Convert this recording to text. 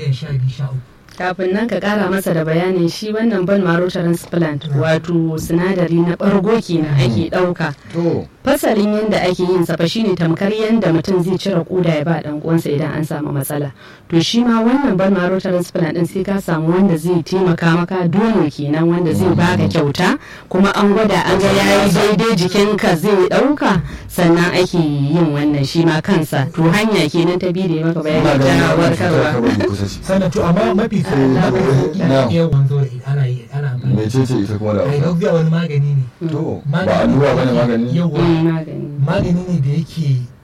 miliyan sha biyu sha uku kafin nan ka kara masa da bayanin shi wannan ban maro transplant wato sinadari na bargo kenan ake dauka to fasalin yadda ake yin sa fa shine tamkar yadda mutum zai cire koda ya ba dan uwansa idan an samu matsala to shi ma wannan ban maro transplant din sai ka samu wanda zai taimaka maka dono kenan wanda zai baka kyauta kuma an gwada an ga yayi daidai jikinka zai dauka sannan ake yin wannan shi ma kansa to hanya kenan ta biyu da ya maka ina bayani ganin ta wannan cutar warkarwa kabari kusa ce sannan to amma mafi Eh, na- na- yawan zo da ana yi ana amfani mece ce ita kuma da hausa hydroxia wani magani ne to ba allura bane magani yawa Mm, magani magani ne da yake